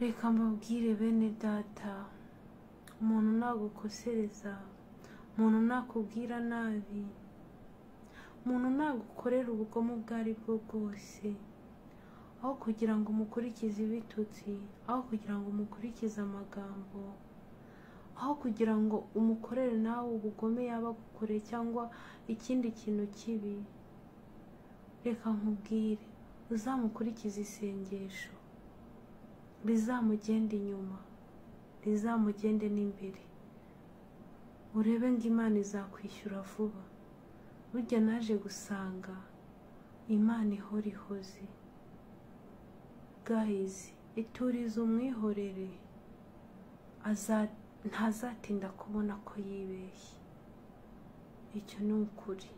reka mbabwire bene data umuntu nagukosereza umuntu nakubwira nabi umuntu nagukorera ubugome ubwo ari bwo bwose aho kugira ngo umukurikize ibitutsi aho kugira ngo umukurikize amagambo aho kugira ngo umukorere nawe ubugome yaba agukoreye cyangwa ikindi kintu kibi reka nkubwire uzamukurikize isengesho rizamugende inyuma rizamugende n'imbere urebe ngo imana izakwishyura vuba burya naje gusanga imana ihora ihoze gahizi iturize umwihorere ntazatinda kubona ko yibeshye icyo ni ukuri